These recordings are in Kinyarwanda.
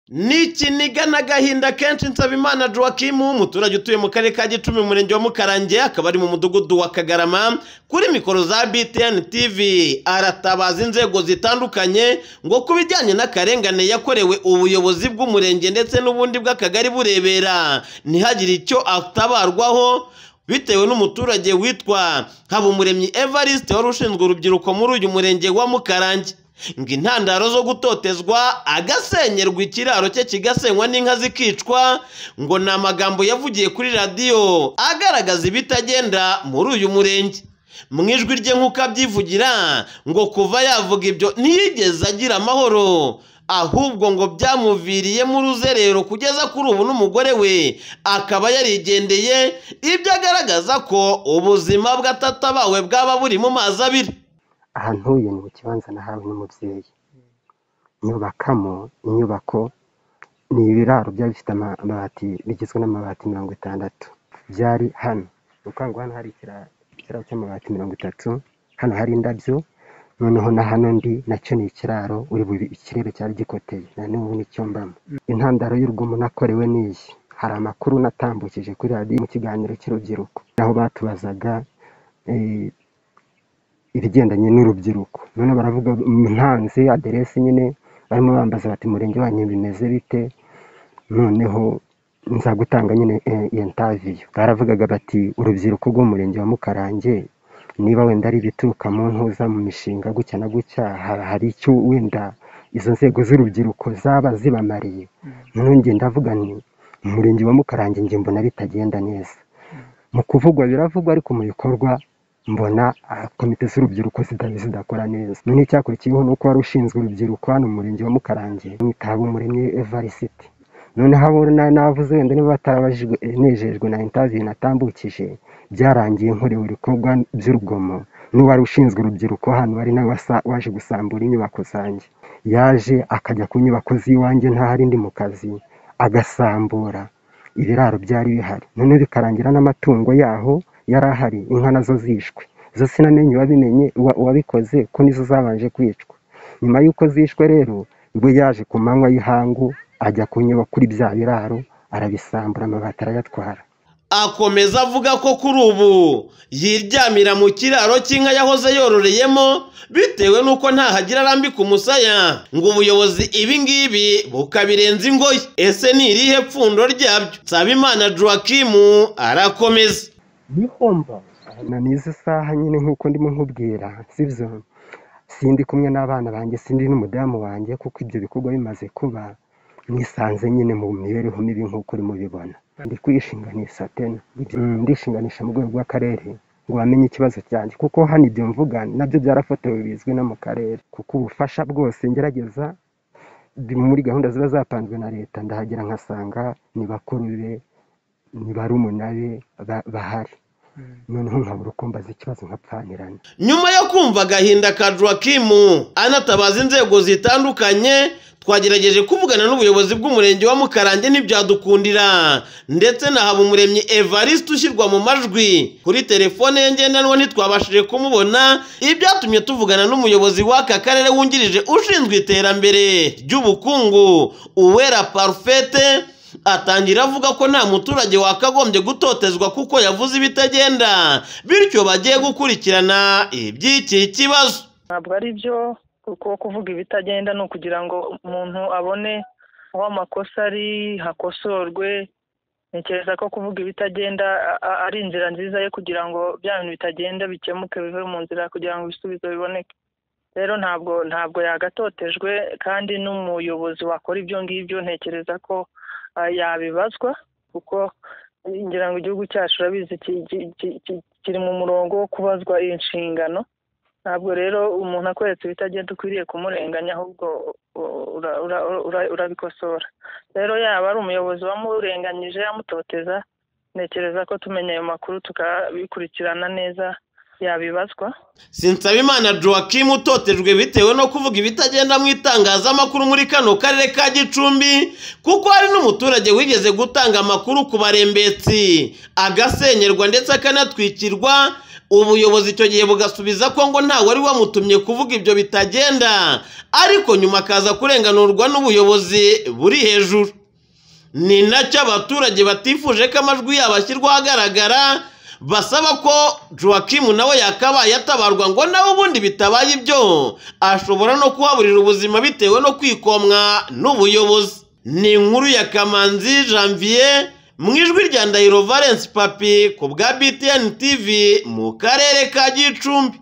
Ni ikiniga n'agahinda kenshi Nsabimana Joachim umuturage utuye mu karere ka Gicumbi mu murenge wa Mukarange akaba ari mu mudugudu wa Kagarama kuri mikoro za BTN TV aratabaza inzego zitandukanye ngo ku bijyanye n'akarengane yakorewe ubuyobozi bw'umurenge ndetse n'ubundi bw'akagari burebera ntihagire icyo atabarwaho bitewe n'umuturage witwa Habumuremyi Evariste wari ushinzwe urubyiruko muri uyu murenge wa Mukarange ngo intandaro zo gutotezwa agasenyerwa ikiraro cye kigasenywa n'inka zikicwa ngo ni amagambo yavugiye kuri radiyo agaragaza ibitagenda muri uyu murenge mu ijwi rye nk'uko abyivugira ngo kuva yavuga ibyo ntiyigeze agira amahoro ahubwo ngo byamuviriyemo uruzerero kugeza kuri ubu n'umugore we akaba yarigendeye ibyo agaragaza ko ubuzima bwe atatabawe bwaba buri mu mazi abiri aha ntuye ni mu kibanza nahawe n'umubyeyi nyubakamo inyubako ni ibiraro byari bifite amabati bigizwe n'amabati mirongo itandatu byari hano ni ukuvuga ngo hano hari ikiraro cy'amabati mirongo itatu hano hari indabyo noneho na hano ndi nacyo ni ikiraro uri bubi ikirere cyari gikoteye na n'ubu nicyo mbamo intandaro y'urugomo nakorewe n'iyi hari amakuru natambukije kuri radiyo mu kiganiro cy'urubyiruko aho batubazaga eh, ibigendanye n'urubyiruko none baravuga ntanze aderesi nyine barimo bambaza bati murenge wanyu bimeze bite noneho nza gutanga nyine eh, iyo ntaviyo baravugaga bati urubyiruko rw'umurenge wa mukarange niba wenda ari ibituruka mu ntuza mu mishinga gutya na gutya ha- hari icyo wenda izo nzego z'urubyiruko zaba zibamariye noneho njye ndavuga nti umurenge wa mukarange njye mbona bitagenda neza mu kuvugwa biravugwa ariko mu bikorwa mbona ah, komite z'urubyiruko zidahise zidakora neza none icyakurikiyeho ni uko wari ushinzwe urubyiruko hano mu murenge wa mukarange mwitaba umuremyi evarisiti noneho abo na- navuze wenda niba batarabajijwe eh, nejejwe na intaviyu natambukije byarangiye nkorewe ibikorwa by'urugomo n'uwari ushinzwe urubyiruko hano wari nawe wasa- waje gusambura inyubako zanjye yaje akajya ku nyubako z'iwanjye ntahari ndi mu kazi agasambura ibiraro byari bihari none bikarangira n'amatungo yaho yari ahari inka nazo zishwe zo sinamenye uwabimenye uwa- uwabikoze ko nizo zabanje kwicwa nyuma y'uko zishwe rero ubwo yaje ku manywa y'ihangu ajya kunyura kuri bya biraro arabisambura amabati arayatwara akomeza avuga ko kuri ubu yiryamira mu kiraro cy'inka yahoze yororeyemo bitewe n'uko ntahagira arambika umusaya ngo ubuyobozi ibingibi bukabirenza ingoyi ese ni irihe pfundo ryabyo nsabimana joachim arakomeza bihomba na n'izo saha nyine nk'uko ndimo nkubwira sibyo sindi kumwe n'abana banjye sindi n'umudamu wanjye kuko ibyo bikorwa bimaze kuba nisanze nyine mu mibereho mibi nk'uko urimo ubibona ndi kwishinganisha tena Mm, ndishinganisha mu rwego rw'akarere ngo bamenye ikibazo cyanjye kuko hano ibyo mvuga nabyo byarafotowe bizwi no mu karere kuko ubufasha bwose ngerageza ndi muri gahunda ziba zapanzwe na leta ndahagera nkasanga ni bakuru be ni barumuna be ba- bahari noneho nkabura uko mbaza ikibazo nkapfanirana nyuma yo kumva agahinda ka joachim anatabaza inzego zitandukanye twagerageje kuvugana n'ubuyobozi bw'umurenge wa mukarange ntibyadukundira ndetse na habumuremyi evariste ushyirwa mu majwi kuri telefone ye ngendanwa ntitwabashije kumubona ibyatumye tuvugana n'umuyobozi w'aka karere wungirije ushinzwe iterambere ry'ubukungu uwera parfete atangira avuga ko nta muturage wakagombye gutotezwa kuko yavuze ibitagenda bityo bagiye gukurikirana iby'iki kibazo ntabwo ari byo kuko kuvuga ibitagenda ni ukugira ngo umuntu abone aho amakosa ari hakosorwe ntekereza ko kuvuga ibitagenda a- a- ari inzira nziza yo kugira ngo bya bintu bitagenda bikemuke bive mu nzira kugira ngo ibisubizo biboneke rero ntabwo ntabwo yagatotejwe kandi n'umuyobozi wakora ibyo ngibyo ntekereza ko ah, yabibazwa kuko ngira ngo igihugu cyacu urabizi ki- ki- ki- ki- kiri mu murongo wo kubazwa inshingano ntabwo rero umuntu akweretse ibitagenda ukwiriye kumurenganya ahubwo u- ura- ura- ura- urabikosora rero yaba ari umuyobozi wamurenganyije yamutoteza ntekereza ko tumenya ayo makuru tukabikurikirana neza yabibazwa sinsabimana joachim utotejwe bitewe no kuvuga ibitagenda mu itangazamakuru muri kano karere ka gicumbi kuko hari n'umuturage wigeze gutanga amakuru ku barembetsi agasenyerwa ndetse akanatwikirwa ubuyobozi icyo gihe bugasubiza ko ngo ntawe wari wamutumye kuvuga ibyo bitagenda ariko nyuma akaza kurenganurwa n'ubuyobozi buri hejuru ni nacyo abaturage batifuje ko amajwi yabo ashyirwaho agaragara basaba ko joakimu nawe yakabaye atabarwa ngo nawe ubundi bitabaye ibyo ashobora no kuhaburira ubuzima bitewe no kwikomwa n'ubuyobozi ni inkuru ya kamanzi janvier mu ijwi rya ndahiro valence papi ku bwa btn tv mu karere ka gicumbi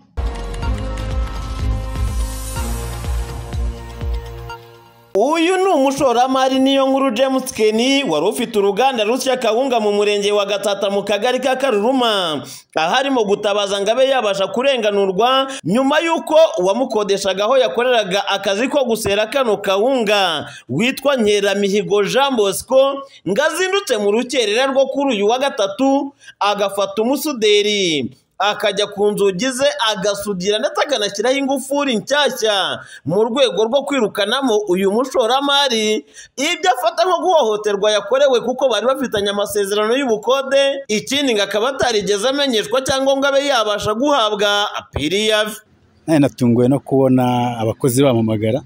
uyu ni umushoramari niyo nkuru james keni wari ufite uruganda rusya kawunga mu murenge wa gatata mu kagari ka karuruma aho arimo gutabaza ngo abe yabasha kurenganurwa nyuma y'uko uwamukodeshaga aho yakoreraga akazi ko gusera kano kawunga witwa nkeramihigo jean bosco ngo azindutse mu rukerera rwo kuri uyu wa gatatu agafata umusuderi akajya ku nzugi ze agasudira ndetse akanashyiraho ingufuri nshyashya mu rwego rwo kwirukanamo uyu mushoramari ibyo afata nko guhohoterwa yakorewe kuko bari bafitanye amasezerano y'ubukode ikindi ngo akaba atarigeze amenyeshwa cyangwa ngo abe yabasha guhabwa apiriyavi nanjye natunguwe no kubona abakozi bampamagara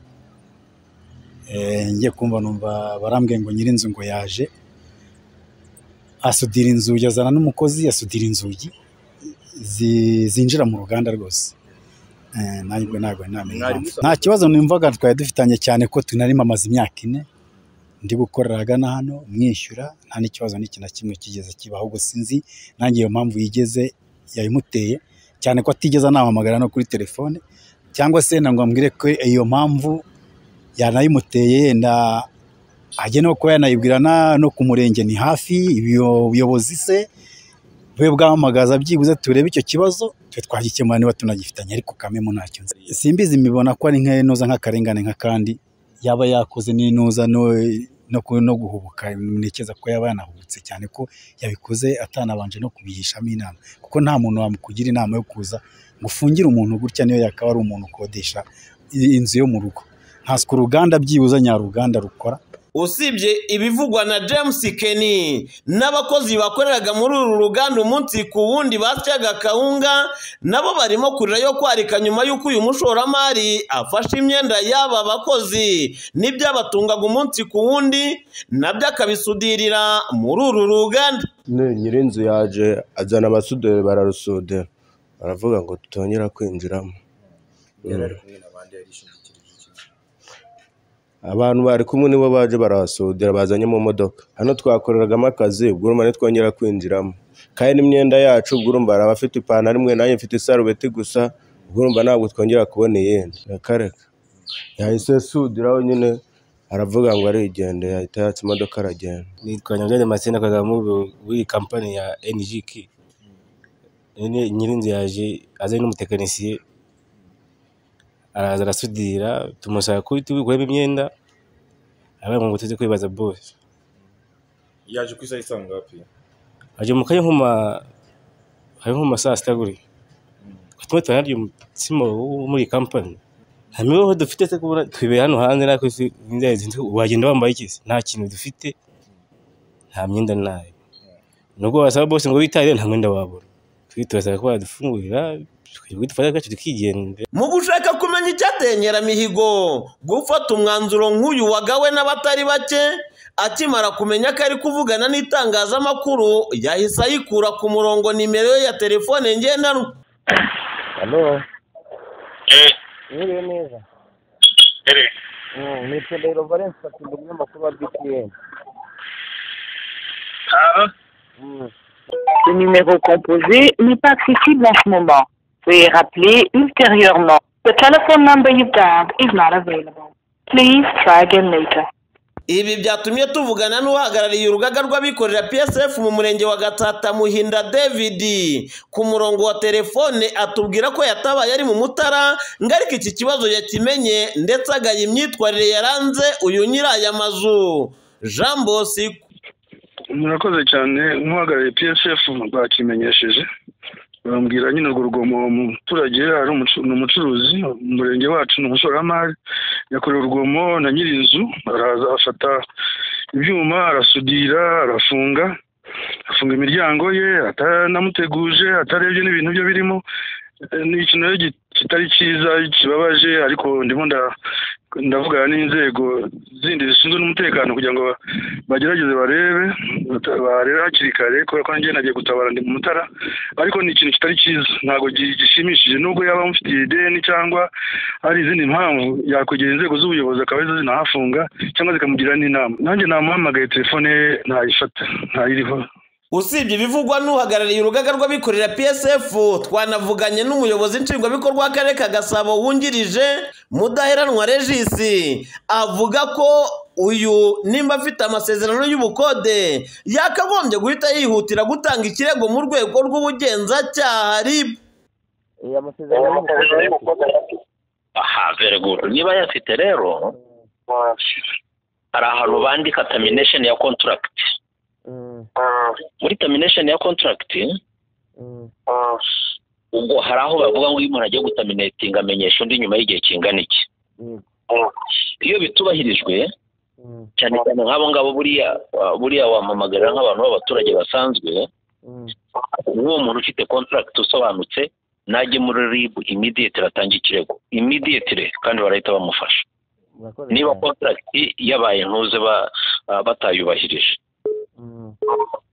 Eh, ngiye kumva numva barambwiye ngo nyir'inzu ngo yaje asudira inzugi azana n'umukozi asudira inzugi zi- zinjira mu ruganda rwose Eh, nanjye ubwo ntabwo namenya impamvu. nta kibazo numvaga twari dufitanye cyane ko tunarimo amaze imyaka ine ndi gukorera ahagana hano mwishyura nta n'ikibazo n'iki na kimwe kigeze kiba ahubwo sinzi nanjye iyo mpamvu yigeze yayimuteye cyane ko atigeze anahamagara no kuri telefone cyangwa se na ngo ambwire ko iyo mpamvu yanayimuteye yenda ajya no kuba yanayibwira na- no ku murenge ni hafi ibiyo- ubuyobozi se bube bwahamagaza byibuze turebe icyo kibazo twe twagikemura niba tunagifitanye ariko kamemo ntacyo nzi simbizi mibona ko ari nk'inuza nk'akarengane nk'akandi yaba yakoze n'inuza no no, ku- no guhubuka ntekereza ko yaba yanahubutse cyane ko yabikoze atanabanje no kubihishamo inama kuko nta muntu wamukugira inama yo kuza ngo ufungire umuntu gutya niyo yakaba ari umuntu ukodesha i- inzu yo mu rugo ntaswe uruganda byibuze nyaruganda rukora usibye ibivugwa na james keni n'abakozi bakoreraga muri uru ruganda umunsi ku wundi basyaga kawunga nabo barimo kurira yo kwarika nyuma y'uko uyu mushoramari afashe imyenda y'aba bakozi n'ibyabatungaga umunsi ku wundi nabyo akabisudirira muri uru ruganda none nyir'inzu yaje azana amasuderi bararusudira baravuga ngo tutongera kwinjiramo abantu bari kumwe nibo baje barahasudira bazanye mu modoka hano twakoreragamo akazi ubwo urumva ntitwongera kwinjiramo kandi n'imyenda yacu ubwo urumva hari abafite ipantaro imwe nanjye mfite isarubeti gusa ubwo urumva ntabwo twongera kubona iyindi reka reka yahise asudiraho nyine aravuga ngo arigendeye yahita yatsa imodoka aragenda nitwa nyamugende masina akorera muri muri kampani ya NGK nyine nyirinzu yaje azanye n'umutekinisiye araza arasudira tumusaba ko tubikuremo imyenda abaye mu tuzi kwibaza bose yaje ku isaha isanga hafi aje mu kanya nk'uma hari nk'uma saa sita guriya tumwe tunarya umutsima wo muri kampani nta mibereho dufite se kubura twibera hano hanze natwe se imyenda yazinze wagenda wambaye iki se nta kintu dufite nta myenda nayo nubwo wasaba bose ngo bitabire nta mwenda wabura twe turasaba ko badufungurira tukajya kudufata agace tukigendera mu gushaka kumenya icyateye nkeramihigo gufata umwanzuro nk'uyu wagawe n'abatari bake akimara kumenya ko ari kuvugana n'itangazamakuru yahise ayikura ku murongo nimero ye ya telefone ngendanwa halo Eh, mwiriwe neza ere, nitwa ndahiro valence papi ndi umunyamakuru wa btn ah, Le numéro composé n'est pas accessible en ce moment. Veuillez rappeler ultérieurement. The telephone number you dialed is not available. Please try again later. ibi byatumye tuvugana n'uhagarariye urugaga rw'abikorera psf mu murenge wa gatata muhinda david ku murongo wa telefone atubwira ko yatabaye ari mu mutara ngo ariko iki kibazo yakimenye ndetse agaya imyitwarire yaranze uyu nyiri aya mazu jean bosiko murakoze cyane nk'uhagarariye psf bakimenyesheje bambwira nyine urwo rugomo umuturage ari umucu- ni umucuruzi umurenge wacu ni umushoramari yakorewe urugomo na nyir'inzu araza afata ibyuma arasudira arafunga afunga imiryango ye atanamuteguje atarebye n'ibintu byo birimo Eh, ni ikintu rero gi- kitari cyiza kibabaje ariko ndimo nda- ndavugana n'inzego zindi zishinzwe n'umutekano kugira ngo ba- bagerageze barebe bata- barebe hakiri kare kubera ko nanjye nagiye gutabara ndi mu mutara ariko ni ikintu kitari cyiza ntabwo gi- gishimishije nubwo yaba amufitiye ideni cyangwa hari izindi mpamvu yakwegera inzego z'ubuyobozi akaba arizo zinahafunga cyangwa zikamugirira n'inama nanjye namuhamagaye telefone ye ntayifata ntayiriho usibye ibivugwa n'uhagarariye urugaga rw'abikorera psf twanavuganye n'umuyobozi nshingwabikorwa w'akarere ka gasabo wungirije mudaheranwa regisi avuga ko uyu nimba afite amasezerano y'ubukode yakagombye guhita yihutira gutanga ikirego mu rwego rw'ubugenzacyaha rib aha very good niba ayafite rero hari ahantu bandika termination ya contract muri termination ya contract ubwo hari aho bavuga ngo iyo umuntu agiye gutaminetinga amenyesha undi nyuma y'igihe kingana iki iyo bitubahirijwe cyane cyane nk'abo ngabo buriya uh, buriya wamamagarira nk'abantu b'abaturage basanzwe uwo muntu ufite contract usobanutse najye muri rib immediately atange ikirego immediately kandi barahita bamufasha niba contract yabaye ntuze ba- uh, batayubahirije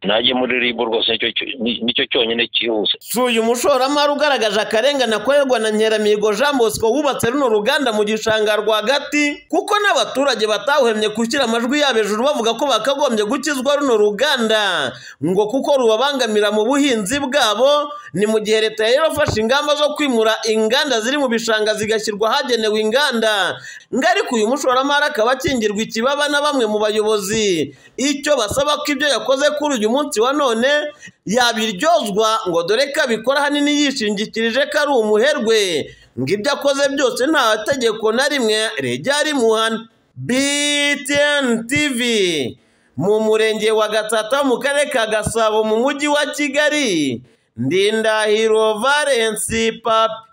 najye muri rib rwose nicyo cyo- ni- nicyo cyonyine cyihuse si uyu mushoramari ugaragaje akarengane akorerwa na nkeramihigo jean bosco wubatse runo ruganda mu gishanga rwagati kuko n'abaturage batawuhemye gushyira amajwi yabo hejuru bavuga ko bakagombye gukizwa runo ruganda ngo kuko rubabangamira mu buhinzi bwabo ni mu gihe leta yari yarafashe ingamba zo kwimura inganda ziri mu bishanga zigashyirwa ahagenewe inganda ngo ariko uyu mushoramari akaba akingirwa ikibaba na bamwe mu bayobozi icyo basaba ko ibyo yakoze kuri uyu munsi wa none yabiryozwa ngo dore ko abikora ahanini yishingikirije ko ari umuherwe ngo ibyo akoze byose nta tegeko na rimwe rejya rimuhana btn tv mu murenge wa gatsata mu karere ka gasabo mu mujyi wa kigali ndindahiro valensi papi